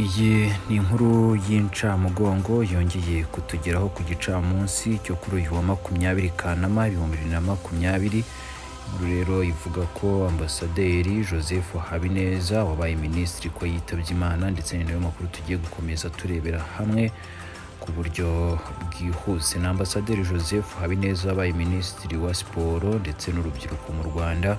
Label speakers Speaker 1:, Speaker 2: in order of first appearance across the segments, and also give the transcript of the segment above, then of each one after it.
Speaker 1: Iyi ni inkuru y'incamugongo yongeye kutugeraho ku gicamunsi cyo kuri uyu wa makumyabiri Kanama ibihumbi bibiri na makumyabiri. Inkuru rero ivuga ko ambasaderi Joseph Habineza wabaye minisitiri ko yitabye Imana ndetse ni nayo makuru tugiye gukomeza turebera hamwe ku buryo bwihuse. Ni ambasaderi Joseph Habineza wabaye minisitiri wa siporo ndetse n'urubyiruko mu Rwanda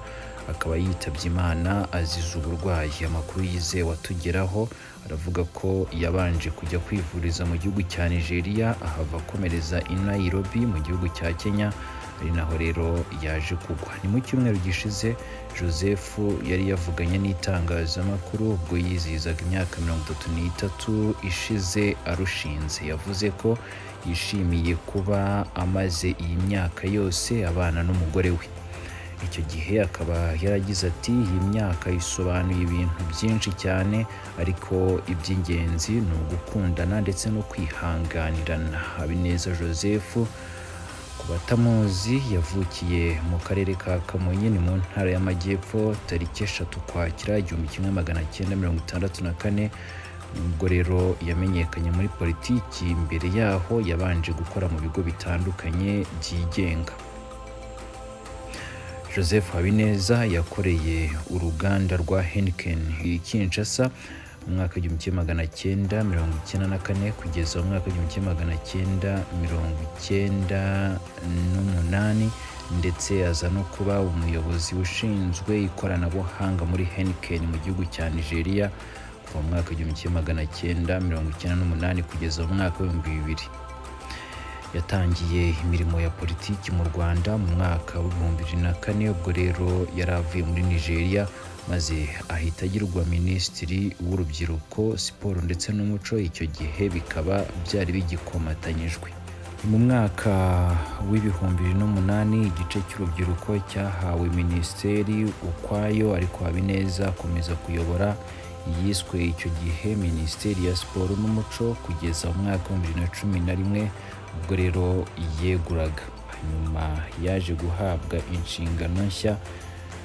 Speaker 1: akaba yitabye Imana azize uburwayi. Amakuru yizewe atugeraho aravuga ko yabanje kujya kwivuriza mu gihugu cya Nigeria ahava akomereza i Nairobi mu gihugu cya Kenya ari naho rero yaje kugwa. Ni mu cyumweru gishize Joseph yari yavuganye n'itangazamakuru ubwo yizihizaga imyaka mirongo itatu n'itatu ishize arushinze. Yavuze ko yishimiye kuba amaze iyi myaka yose abana n'umugore we. Icyo gihe akaba yaragize ati iyi myaka isobanuye ibintu byinshi cyane ariko iby'ingenzi ni ugukundana ndetse no kwihanganirana. Habineza Joseph ku batamuzi yavukiye mu karere ka Kamonyi ni mu ntara y'Amajyepfo tariki eshatu Ukwakira igihumbi kimwe magana cyenda mirongo itandatu na kane nubwo rero yamenyekanye muri politiki mbere yaho yabanje gukora mu bigo bitandukanye byigenga. Joseph Habineza yakoreye uruganda rwa Heineken i Kinshasa mu mwaka w'igihumbi kimwe magana cyenda mirongo icyenda na kane kugeza mu mwaka w'igihumbi kimwe magana cyenda mirongo icyenda n'umunani ndetse aza no kuba umuyobozi ushinzwe ikoranabuhanga muri Heineken mu gihugu cya Nigeria kuva mu mwaka w'igihumbi kimwe magana cyenda mirongo icyenda n'umunani kugeza mu mwaka w'ibihumbi bibiri. Yatangiye imirimo ya politiki mu Rwanda mu mwaka w'ibihumbi bibiri na kane ubwo rero yari avuye muri Nigeria maze ahita agirwa minisitiri w'urubyiruko siporo ndetse n'umuco icyo gihe bikaba byari bigikomatanyijwe. Ni mu mwaka w'ibihumbi bibiri n'umunani igice cy'urubyiruko cyahawe minisiteri ukwayo ariko Habineza akomeza kuyobora yiswe icyo gihe minisiteri ya siporo n'umuco kugeza mu mwaka w'ibihumbi bibiri na cumi na rimwe ubwo rero yeguraga nyuma yaje guhabwa inshingano nshya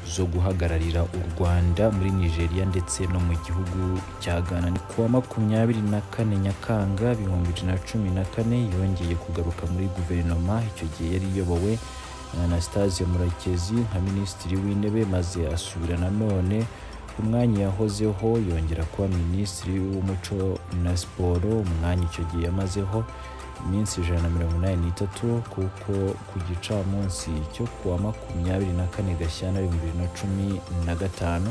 Speaker 1: zo guhagararira u Rwanda muri Nigeria ndetse no mu gihugu cya Ghana ni kuwa makumyabiri na kane Nyakanga ibihumbi bibiri na cumi na kane yongeye kugaruka muri guverinoma icyo gihe yari iyobowe na Anastase Murekezi nka minisitiri w'intebe maze asubira nanone umwanya yahozeho yongera kuba minisitiri w'umuco na siporo umwanya icyo gihe yamazeho iminsi ijana na mirongo inani n'itatu kuko ku gicamunsi cyo kuwa makumyabiri na kane gashyantare ibihumbi bibiri na cumi na gatanu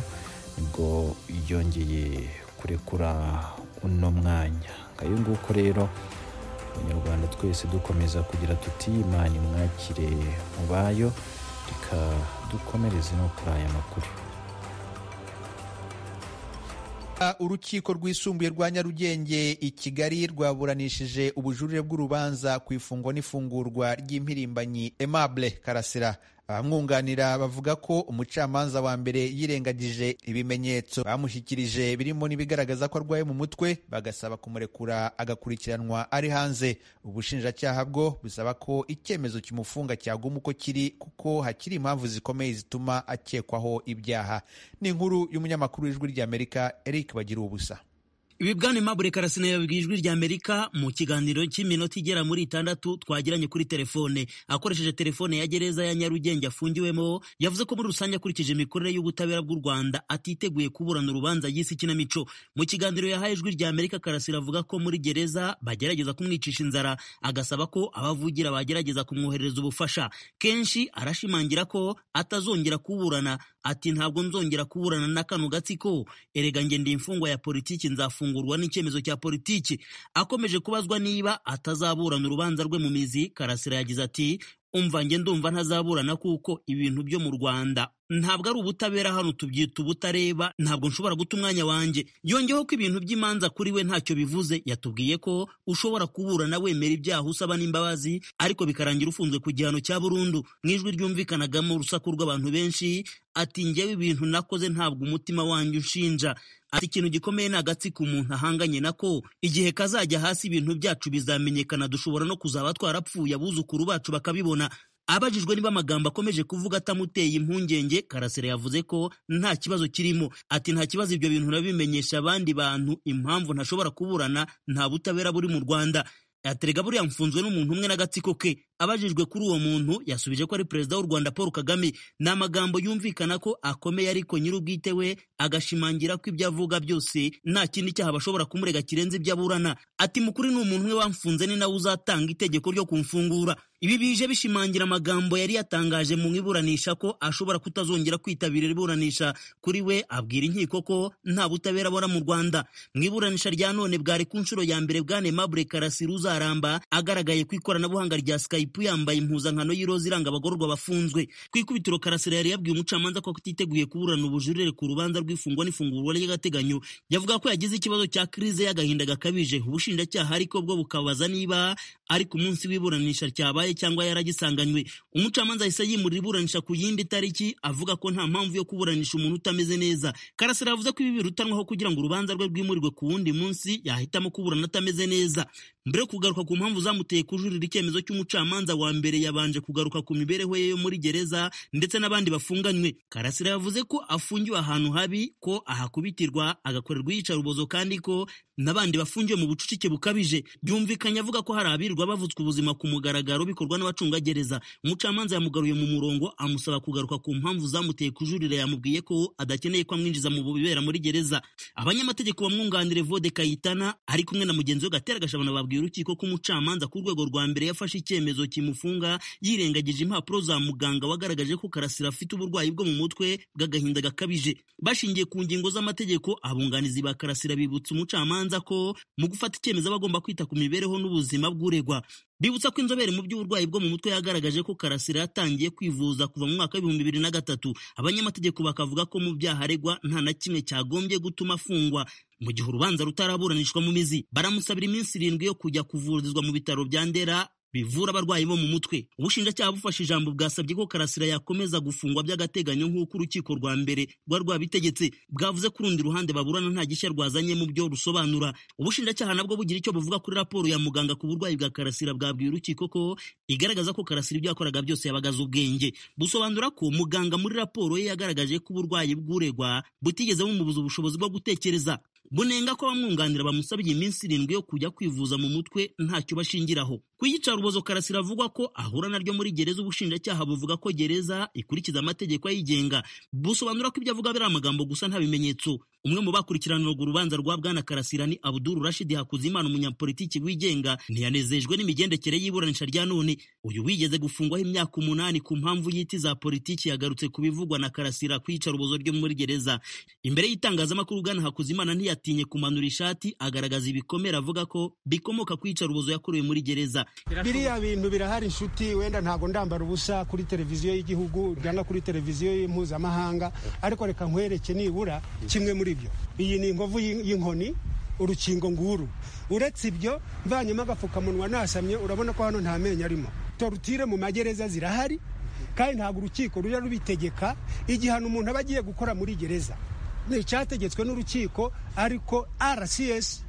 Speaker 1: nibwo yongeye kurekura uno mwanya ngayo nguko rero abanyarwanda twese dukomeza kugira tuti imana imwakire mu bayo reka dukomereze no kuri aya makuru
Speaker 2: urukiko rwisumbuye rwa nyarugenge i kigali rwaburanishije ubujurire bw'urubanza ku ifungwa n'ifungurwa ry'impirimbanyi aimable karasira abamwunganira bavuga ko umucamanza wa mbere yirengagije ibimenyetso bamushyikirije birimo n'ibigaragaza ko arwaye mu mutwe bagasaba kumurekura agakurikiranwa ari hanze ubushinjacyaha bwo busaba ko icyemezo kimufunga cyaguma uko kiri kuko hakiri impamvu zikomeye zituma akekwaho ibyaha ni inkuru y'umunyamakuru w'ijwi ry'amerika eric bagira ubusa
Speaker 3: ibibwana Aimable Karasina yabibwiye ijwi rya Amerika mu kiganiro cy'iminota igera muri itandatu twagiranye kuri telefone akoresheje telefone ya gereza ya Nyarugenge afungiwemo yavuze ko muri rusange akurikije imikorere y'ubutabera bw'u Rwanda atiteguye kuburana urubanza yise ikinamico mu kiganiro yahaye ijwi rya Amerika Karasira avuga ko muri gereza bagerageza kumwicisha inzara agasaba ko abavugira bagerageza kumwoherereza ubufasha kenshi arashimangira ko atazongera kuburana ati ntabwo nzongera kuburana na kano gatsiko erega nge ndi imfungwa ya politiki nzafungurwa n'icyemezo cya politiki akomeje kubazwa niba atazaburana urubanza rwe mu mizi karasira yagize ati umva nge ndumva ntazaburana kuko ibintu byo mu rwanda ntabwo ari ubutabera hano tubyita ubutareba ntabwo nshobora guta umwanya wanjye yongeyeho ko ibintu by'imanza kuri we ntacyo bivuze yatubwiye ko ushobora kuburana wemera ibyaha usaba n'imbabazi ariko bikarangira ufunzwe ku gihano cya burundu mu ijwi ryumvikanagamo urusaku rw'abantu benshi ati ngewe ibintu nakoze ntabwo umutima wanjye unshinja ati ikintu gikomeye ni agatsiko umuntu ahanganye nako igihe kazajya hasi ibintu byacu bizamenyekana dushobora no kuzaba twarapfuye abuzukuru bacu bakabibona abajijwe niba amagambo akomeje kuvuga atamuteye impungenge karasira yavuze ko nta kibazo kirimo ati nta kibazo ibyo bintu nabimenyesha abandi bantu impamvu ntashobora kuburana nta butabera buri mu rwanda yaterega buriya mfunzwe n'umuntu umwe n'agatsiko ke abajijwe kuri uwo muntu yasubije ko ari perezida w'u rwanda paul kagame ni amagambo yumvikana ko akomeye ariko nyir'ubwite we agashimangira ko ibyo avuga byose nta kindi cyaha bashobora kumurega kirenze ibyo aburana ati mukuri ni umuntu umwe wamfunze ni nawe uzatanga itegeko ryo kumfungura ibi bije bishimangira amagambo yari yatangaje mu iburanisha ko ashobora kutazongera kwitabira iburanisha kuri we abwira inkiko ko nta butabera abona mu rwanda mu iburanisha rya none bwari ku nshuro ya mbere bwanemabure karasira uzaramba agaragaye ku ikoranabuhanga rya skype ipu yambaye impuzankano y'iroza iranga abagororwa bafunzwe ku ikubitiro karasira yari yabwiye umucamanza ko atiteguye kuburana ubujurire ku rubanza rw'ifungwa n'ifungurwa ry'agateganyo yavuga ko yagize ikibazo cya krize y'agahinda gakabije ubushinjacyaha ariko bwo bukabaza niba ari ku munsi w'iburanisha ryabaye cyangwa yaragisanganywe umucamanza yahise yimurira iburanisha ku yindi tariki avuga ko nta mpamvu yo kuburanisha umuntu utameze neza karasira yavuze ko ibi birutanwaho kugira ngo urubanza rwe rwimurirwe ku wundi munsi yahitamo kuburana atameze neza mbere yo kugaruka ku mpamvu zamuteye kujurira icyemezo cy'umucamanza mucamanza wa mbere yabanje kugaruka ku mibereho ye yo muri gereza ndetse n'abandi bafunganywe karasira yavuze ko afungiwe ahantu habi ko ahakubitirwa agakorerwa iyicarubozo kandi ko n'abandi bafungiwe mu bucucike bukabije byumvikanye avuga ko hari abirirwa bavutswe ubuzima ku mugaragaro bikorwa n'abacungagereza umucamanza yamugaruye mu murongo amusaba kugaruka ku mpamvu zamuteye kujurira yamubwiye ko adakeneye ko amwinjiza mu bibera muri gereza abanyamategeko bamwunganire vode kayitana ari kumwe na mugenzi we gatera gashabana babwira urukiko ko umucamanza ku rwego rwa mbere yafashe icyemezo kimufunga yirengagije impapuro za muganga wagaragaje ko karasira afite uburwayi bwo mu mutwe bw'agahinda gakabije bashingiye ku ngingo z'amategeko abunganizi ba karasira bibutsa umucamanza ko mu gufata icyemezo aba agomba kwita ku mibereho n'ubuzima bw'uregwa bibutsa ko inzobere mu by'uburwayi bwo mu mutwe yagaragaje ko karasira yatangiye kwivuza kuva mu mwaka w'ibihumbi bibiri na gatatu abanyamategeko bakavuga ko mu byaha aregwa nta na kimwe cyagombye gutuma afungwa mu gihe urubanza rutaraburanishwa mu mizi baramusabira iminsi irindwi yo kujya kuvurizwa mu bitaro bya ndera bivura abarwayi bo mu mutwe ubushinjacyaha bufashe ijambo bwasabye ko karasira yakomeza gufungwa by'agateganyo nk'uko urukiko rwa mbere rwa rwabitegetse bwavuze ko urundi ruhande baburana nta gishya rwazanye mu byo rusobanura ubushinjacyaha nabwo bugira icyo buvuga kuri raporo ya muganga ku burwayi bwa karasira bwabwiye urukiko ko igaragaza ko karasira ibyo yakoraga byose yabagaze ubwenge busobanura ko muganga muri raporo ye yagaragaje ko uburwayi bw'uregwa butigeze bumubuza ubushobozi bwo gutekereza bunenga ko abamwunganira bamusabye iminsi irindwi yo kujya kwivuza mu mutwe ntacyo bashingiraho ku iyicarubozo karasira avuga ko ahura naryo muri gereza ubushinjacyaha buvuga ko gereza ikurikiza amategeko ayigenga busobanura ko ibyo avuga biri amagambo gusa nta bimenyetso umwe mu bakurikiraniraga urubanza rwa bwana karasira ni abuduru rashidi hakuzimana umunyapolitiki wigenga ntiyanezejwe n'imigendekere y'iburanisha rya none uyu wigeze gufungwaho imyaka umunani ku mpamvu y'iti za politiki yagarutse ku bivugwa na karasira ku iyicarubozo ryo muri gereza imbere y'itangazamakuru bwana hakuzimana ntiya yatinye kumanura ishati agaragaza ibikomere avuga ko bikomoka ku iyicarubozo yakorewe muri gereza
Speaker 4: biriya bintu birahari inshuti wenda ntabwo ndambara ubusa kuri televiziyo y'igihugu cyangwa kuri televiziyo mpuzamahanga ariko reka nkwereke nibura kimwe muri byo iyi ni inkovu y'inkoni urukingo nguru uretse ibyo mvanyemo agapfukamunwa nasamye urabona ko hano nta menyo arimo torutire mu magereza zirahari kandi ntabwo urukiko rujya rubitegeka igihano umuntu aba agiye gukora muri gereza ni icyategetswe n'urukiko ariko rcs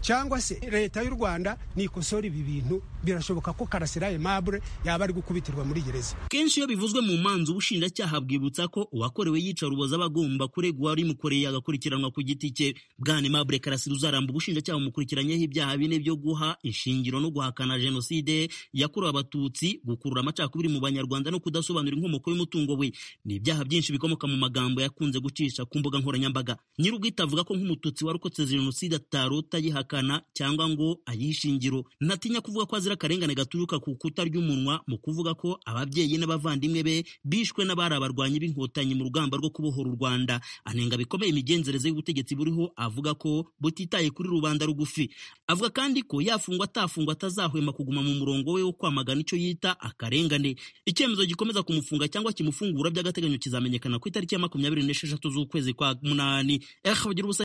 Speaker 4: cyangwa se leta y'u rwanda nikosora ibi bintu birashoboka ko karasira aimable yaba ari gukubitirwa muri gereza
Speaker 3: kenshi iyo bivuzwe mu manza ubushinjacyaha bwibutsa ko uwakorewe yicarubozo aba agomba kuregwa mukoreye agakurikiranwa ku giti cye bwana aimable karasira uzaramba ubushinjacyaha bumukurikiranyeho ibyaha bine byo guha inshingiro no guhakana jenoside yakorewe abatutsi gukurura amacakubiri mu banyarwanda no kudasobanura inkomoko y'umutungo we ni ibyaha byinshi bikomoka mu magambo yakunze gucisha ku mbuga nkoranyambaga nyir'ubwite avuga ko nk'umututsi warokotse jenoside atarota yihakana cyangwa ngo ayihe ishingiro ntatinya kuvuga ko azira akarengane gaturuka ku kutarya umunwa mu kuvuga ko ababyeyi n'abavandimwe be bishwe n'abari abarwanyi b'inkotanyi mu rugamba rwo kubohora u Rwanda anenga bikomeye imigenzereze y'ubutegetsi buriho avuga ko butitaye kuri rubanda rugufi avuga kandi ko yafungwa atafungwa atazahwema kuguma mu murongo we wo kwamagana icyo yita akarengane icyemezo gikomeza kumufunga cyangwa kimufungura by'agateganyo kizamenyekana ku itariki ya makumyabiri n'esheshatu z'ukwezi kwa munani